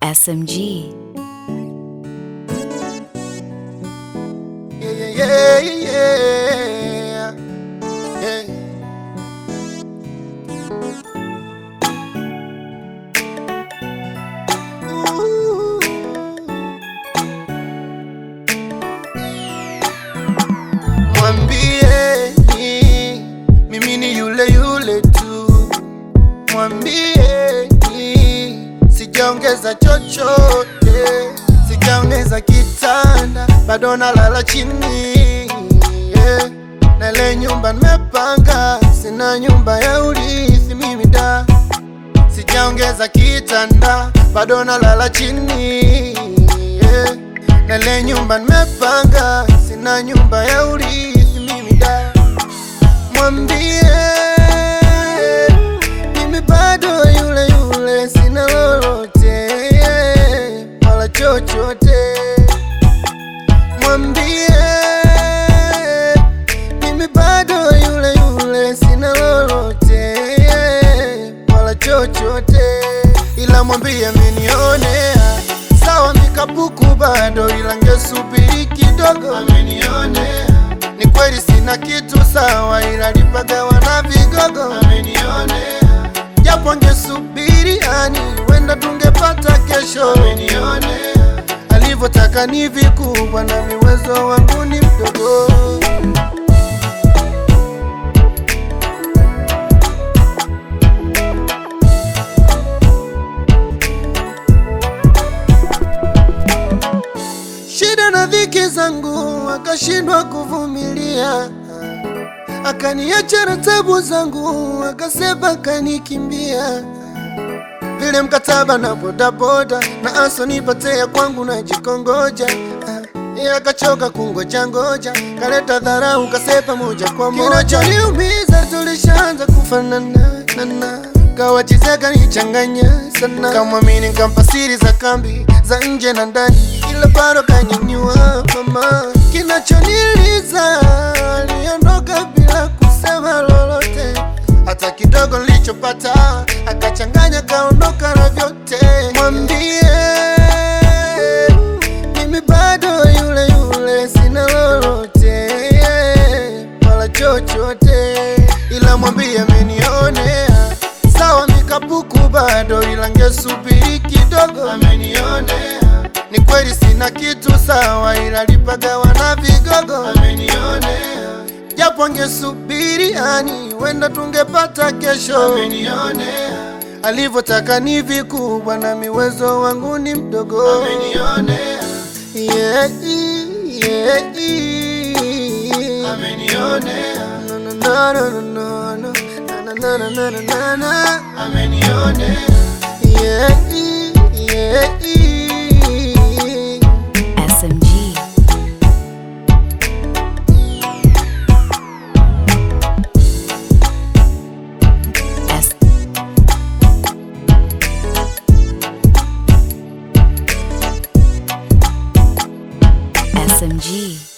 SMG. Yeah, yeah, yeah, yeah. yeah. Ooh. Mwambie ni mimi ni yule yule tu, mwambie ni sijaongeza chochote, sijaongeza kitanda, bado nalala chini yeah. Na ile nyumba nimepanga, sina nyumba ya urithi mimi da, sijaongeza kitanda, bado nalala chini yeah. Na ile nyumba nimepanga, sina nyumba ya urithi mimi da, mwambie mimi bado yule yule, sina lolote wala chochote. Mwambie mimi bado yule yule, sina lolote wala chochote, ila mwambie amenionea sawa, mikapuku bado, ila ngesubiri kidogo. Amenionea ni kweli sina kitu sawa, ila lipagawa na vigogo. Amenionea japo ngesubiri, ani wenda tungepata kesho. Amenionea alivyotaka ni vikubwa, na miwezo wangu ni mdogo. shida na dhiki zangu akashindwa kuvumilia, akaniacha na tabu zangu, akasema akanikimbia. Vile mkataba na bodaboda na aso nipatea kwangu na jikongoja Yeye akachoka kungoja ngoja, kaleta dharau kasepa moja kwa moja. Kinachoniumiza tulishaanza kufanana nana kawachizeka nichanganya sana, kamwamini kampa siri za kambi za nje na ndani, ila bado kanyanyua mama. Kinachoniliza aliondoka bila kusema lolote, hata kidogo nilichopata akachanganya, kaondoka na vyote. Mwambie mimi bado yule yule, sina lolote wala chochote, ila mwambie amenionea sawa, mikapuku bado, ila ngesubiri kidogo. Amenionea ni kweli sina kitu sawa, ila lipagawa na vigogo. Amenionea japo ngesubiri, ani wenda tungepata kesho. Amenionea alivyotaka ni vikubwa, na miwezo wangu ni mdogo. Amenionea yeah, yeah, yeah. Amenionea no, no, no, no, no, no. Na, na, na, na, na, na, na. Amenionea yeah, yeah, yeah. SMG. S- SMG.